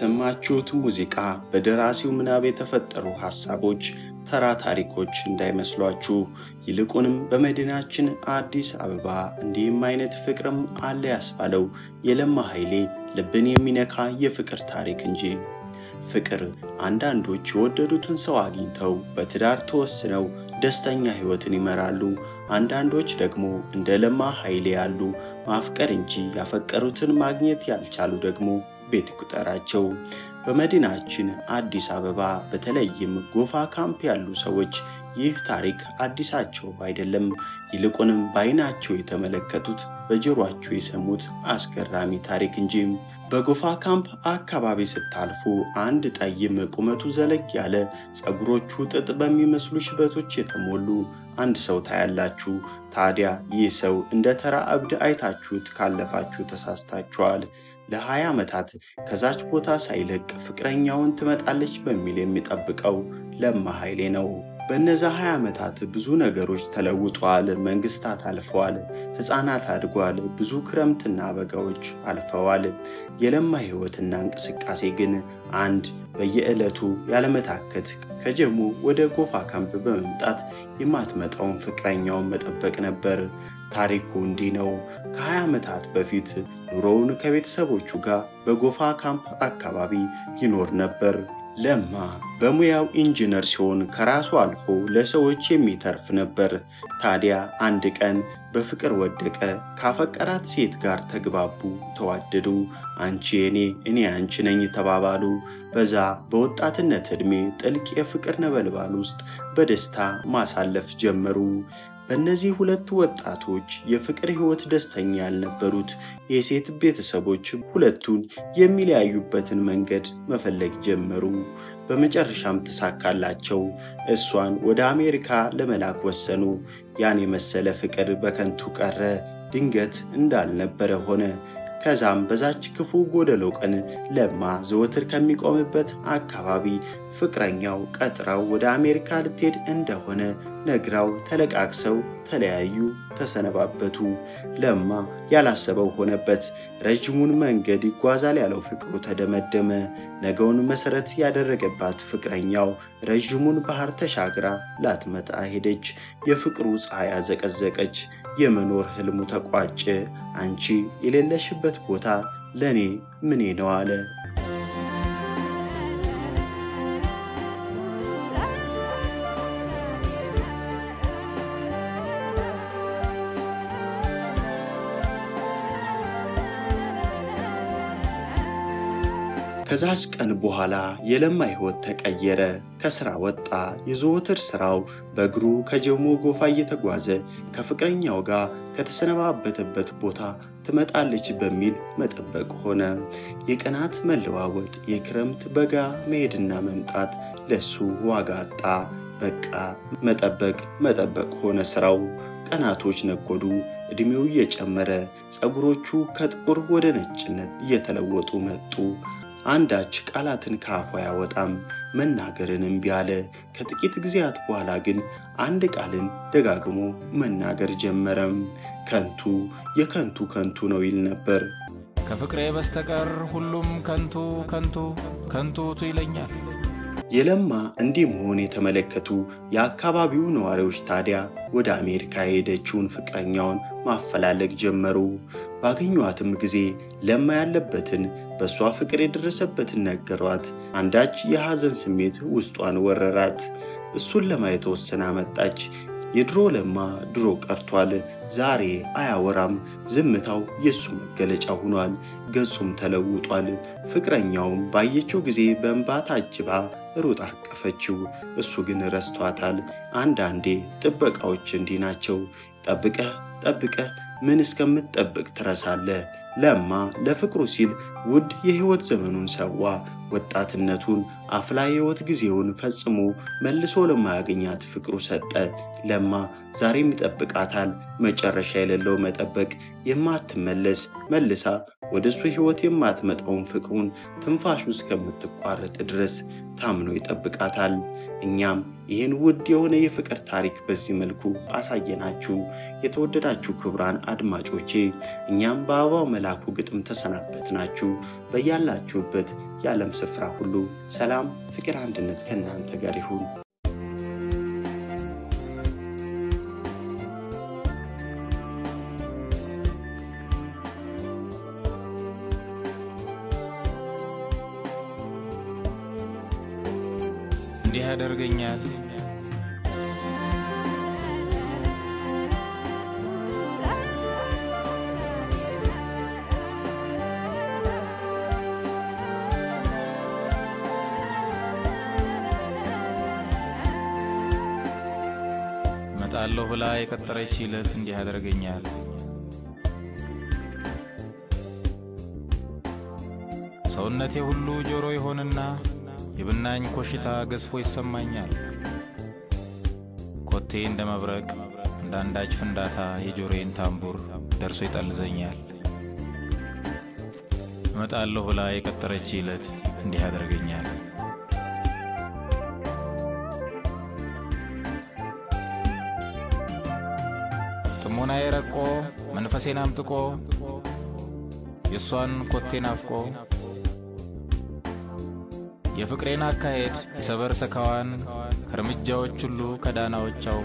የሰማችሁት ሙዚቃ በደራሲው ምናብ የተፈጠሩ ሐሳቦች ተራ ታሪኮች እንዳይመስሏችሁ። ይልቁንም በመዲናችን አዲስ አበባ እንዲህም አይነት ፍቅርም አለ ያስባለው የለማ ኃይሌ ልብን የሚነካ የፍቅር ታሪክ እንጂ። ፍቅር አንዳንዶች የወደዱትን ሰው አግኝተው በትዳር ተወስነው ደስተኛ ሕይወትን ይመራሉ። አንዳንዶች ደግሞ እንደ ለማ ኃይሌ ያሉ ማፍቀር እንጂ ያፈቀሩትን ማግኘት ያልቻሉ ደግሞ ቤት ቁጠራቸው። በመዲናችን አዲስ አበባ በተለይም ጎፋ ካምፕ ያሉ ሰዎች ይህ ታሪክ አዲሳቸው አይደለም። ይልቁንም በዓይናቸው የተመለከቱት በጆሮአቸው የሰሙት አስገራሚ ታሪክ እንጂ። በጎፋ ካምፕ አካባቢ ስታልፉ አንድ ጠይም ቁመቱ ዘለግ ያለ ፀጉሮቹ ጥጥ በሚመስሉ ሽበቶች የተሞሉ አንድ ሰው ታያላችሁ። ታዲያ ይህ ሰው እንደ ተራ እብድ አይታችሁት ካለፋችሁ ተሳስታችኋል። ለሀያ ዓመታት ከዛች ቦታ ሳይለቅ ፍቅረኛውን ትመጣለች በሚል የሚጠብቀው ለማ ኃይሌ ነው። በእነዛ 20 ዓመታት ብዙ ነገሮች ተለውጧል። መንግስታት አልፈዋል። ሕፃናት አድጓል። ብዙ ክረምትና በጋዎች አልፈዋል። የለማ ሕይወትና እንቅስቃሴ ግን አንድ በየዕለቱ ያለመታከት ከጀሙ ወደ ጎፋ ካምፕ በመምጣት የማትመጣውን ፍቅረኛውን መጠበቅ ነበር። ታሪኩ እንዲህ ነው። ከ20 ዓመታት በፊት ኑሮውን ከቤተሰቦቹ ጋር በጎፋ ካምፕ አካባቢ ይኖር ነበር። ለማ በሙያው ኢንጂነር ሲሆን ከራሱ አልፎ ለሰዎች የሚተርፍ ነበር። ታዲያ አንድ ቀን በፍቅር ወደቀ። ካፈቀራት ሴት ጋር ተግባቡ፣ ተዋደዱ። አንቺ የኔ እኔ አንቺ ነኝ ተባባሉ። በዛ በወጣትነት ዕድሜ ጥልቅ የፍቅር ነበልባል ውስጥ በደስታ ማሳለፍ ጀመሩ። በእነዚህ ሁለት ወጣቶች የፍቅር ሕይወት ደስተኛ ያልነበሩት የሴት ቤተሰቦች ሁለቱን የሚለያዩበትን መንገድ መፈለግ ጀመሩ። በመጨረሻም ተሳካላቸው። እሷን ወደ አሜሪካ ለመላክ ወሰኑ። ያን የመሰለ ፍቅር በከንቱ ቀረ። ድንገት እንዳልነበረ ሆነ። ከዛም በዛች ክፉ ጎደሎ ቀን ለማ ዘወትር ከሚቆምበት አካባቢ ፍቅረኛው ቀጥራው ወደ አሜሪካ ልትሄድ እንደሆነ ነግራው ተለቃቅሰው ተለያዩ፣ ተሰነባበቱ። ለማ ያላሰበው ሆነበት። ረዥሙን መንገድ ይጓዛል ያለው ፍቅሩ ተደመደመ። ነገውን መሰረት ያደረገባት ፍቅረኛው ረዥሙን ባህር ተሻግራ ላትመጣ ሄደች። የፍቅሩ ፀሐይ አዘቀዘቀች። የመኖር ህልሙ ተቋጨ። አንቺ የሌለሽበት ቦታ ለእኔ ምኔ ነው አለ። ከዛች ቀን በኋላ የለማ ሕይወት ተቀየረ። ከስራ ወጣ። የዘወትር ስራው በእግሩ ከጀሞ ጎፋ እየተጓዘ ከፍቅረኛው ጋር ከተሰነባበተበት ቦታ ትመጣለች በሚል መጠበቅ ሆነ። የቀናት መለዋወጥ፣ የክረምት በጋ መሄድና መምጣት ለሱ ዋጋ አጣ። በቃ መጠበቅ መጠበቅ ሆነ ስራው። ቀናቶች ነጎዱ። ዕድሜው እየጨመረ ፀጉሮቹ ከጥቁር ወደ ነጭነት እየተለወጡ መጡ። አንዳች ቃላትን ከአፉ አያወጣም። መናገርን እምቢ አለ። ከጥቂት ጊዜያት በኋላ ግን አንድ ቃልን ደጋግሞ መናገር ጀመረም። ከንቱ የከንቱ ከንቱ ነው ይል ነበር። ከፍቅሬ በስተቀር ሁሉም ከንቱ ከንቱ ከንቱቱ ይለኛል። የለማ እንዲህ መሆን የተመለከቱ የአካባቢው ነዋሪዎች ታዲያ ወደ አሜሪካ የሄደችውን ፍቅረኛውን ማፈላለግ ጀመሩ። ባገኟትም ጊዜ ለማ ያለበትን በእሷ ፍቅር የደረሰበትን ነገሯት። አንዳች የሐዘን ስሜት ውስጧን ወረራት። እሱን ለማየት ወስና መጣች። የድሮ ለማ ድሮ ቀርቷል። ዛሬ አያወራም። ዝምታው የእሱ መገለጫ ሆኗል። ገጹም ተለውጧል። ፍቅረኛውም ባየችው ጊዜ በእንባ ታጅባ ሩጥ አቀፈችው። እሱ ግን ረስቷታል። አንዳንዴ ጥበቃዎች እንዲህ ናቸው። ጠብቀህ ጠብቀህ ምን እስከምትጠብቅ ትረሳለህ። ለማ ለፍቅሩ ሲል ውድ የሕይወት ዘመኑን ሰዋ። ወጣትነቱን አፍላ የሕይወት ጊዜውን ፈጽሞ መልሶ ለማያገኛት ፍቅሩ ሰጠ። ለማ ዛሬም ይጠብቃታል። መጨረሻ የሌለው መጠበቅ፣ የማትመለስ መልሳ ወደ እሱ ሕይወት የማትመጣውን ፍቅሩን ትንፋሹ እስከምትቋረጥ ድረስ ታምኖ ይጠብቃታል። እኛም ይህን ውድ የሆነ የፍቅር ታሪክ በዚህ መልኩ አሳየናችሁ። የተወደዳችሁ ክቡራን አድማጮቼ እኛም በአበባው መላኩ ግጥም ተሰናበትናችሁ። በያላችሁበት የዓለም ስፍራ ሁሉ ሰላም፣ ፍቅር፣ አንድነት ከእናንተ ጋር ይሁን። እንዲህ ያደርገኛል እመጣለሁ ብላ የቀጠረች ዕለት እንዲህ ያደርገኛል። ሰውነቴ ሁሉ ጆሮ ይሆንና የብናኝ ኮሽታ ገዝፎ ይሰማኛል። ኮቴ እንደ መብረቅ እንደ አንዳች ፍንዳታ የጆሮዬን ታምቡር ደርሶ ይጠልዘኛል። እመጣለሁ ብላ የቀጠረች ዕለት እንዲህ ያደርገኛል። ጥሞናዬ ረቆ መንፈሴን አምጥቆ የእሷን ኮቴ ናፍቆ የፍቅሬን አካሄድ የሰበር ሰካዋን ከእርምጃዎች ሁሉ ከዳናዎች አውቆ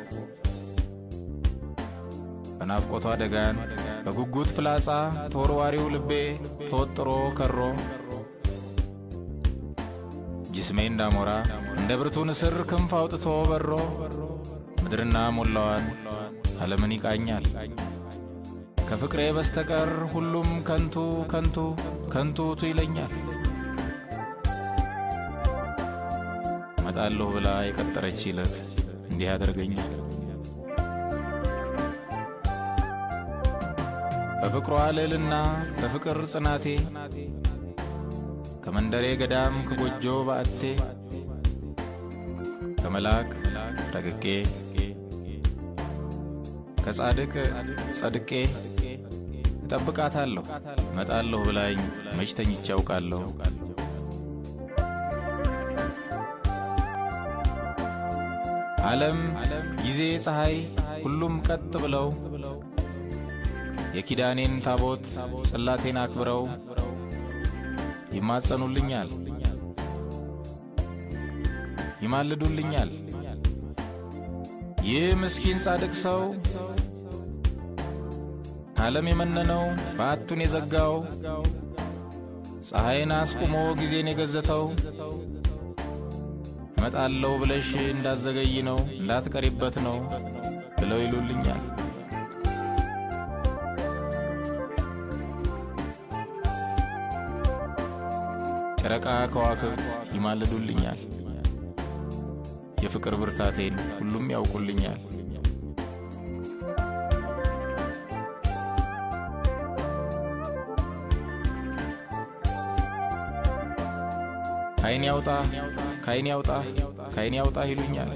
በናፍቆቷ ደጋን በጉጉት ፍላጻ ተወርዋሪው ልቤ ተወጥሮ ከሮ ጅስሜ እንዳሞራ እንደ ብርቱ ንስር ክንፍ አውጥቶ በሮ ምድርና ሞላዋን ዓለምን ይቃኛል። ከፍቅሬ በስተቀር ሁሉም ከንቱ ከንቱ ከንቱቱ ይለኛል። እመጣለሁ ብላ የቀጠረች ዕለት እንዲህ ያደርገኛል። በፍቅሯ ልዕልና በፍቅር ጽናቴ ከመንደሬ ገዳም ከጎጆ ባዕቴ ከመልአክ ረቅቄ ከጻድቅ ጸድቄ እጠብቃታለሁ። እመጣለሁ ብላኝ መች ተኝቼ አውቃለሁ። ዓለም፣ ጊዜ፣ ፀሐይ ሁሉም ቀጥ ብለው የኪዳኔን ታቦት ጽላቴን አክብረው ይማጸኑልኛል፣ ይማልዱልኛል። ይህ ምስኪን ጻድቅ ሰው ከዓለም የመነነው በአቱን የዘጋው ፀሐይን አስቁሞ ጊዜን የገዘተው እመጣለሁ ብለሽ እንዳዘገይ ነው እንዳትቀሪበት ነው ብለው ይሉልኛል። ጨረቃ ከዋክብት ይማልዱልኛል። የፍቅር ብርታቴን ሁሉም ያውቁልኛል። ከዓይን ያውጣ ከዓይን ያውጣ ከዓይን ያውጣ ይሉኛል።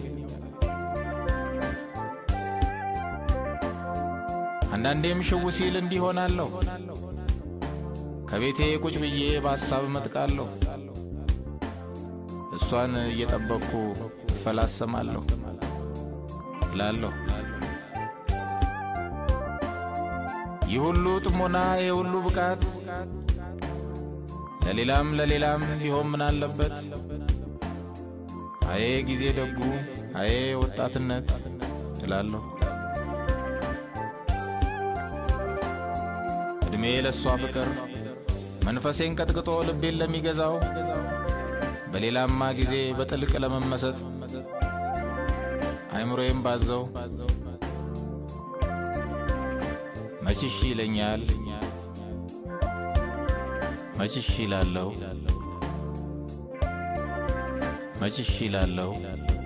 አንዳንዴም ሽው ሲል እንዲህ ሆናለሁ። ከቤቴ ቁጭ ብዬ በሐሳብ እመጥቃለሁ። እሷን እየጠበቅኩ እፈላሰማለሁ እላለሁ። ይህ ሁሉ ጥሞና፣ ይህ ሁሉ ብቃት ለሌላም ለሌላም ቢሆን ምን አለበት? አዬ ጊዜ ደጉ፣ አዬ ወጣትነት እላለሁ። ዕድሜ ለእሷ ፍቅር መንፈሴን ቀጥቅጦ ልቤን ለሚገዛው በሌላማ ጊዜ በጥልቅ ለመመሰጥ አይምሮዬም ባዘው መችሽ ይለኛል መችሽ ይላለሁ መችሽ ይላለሁ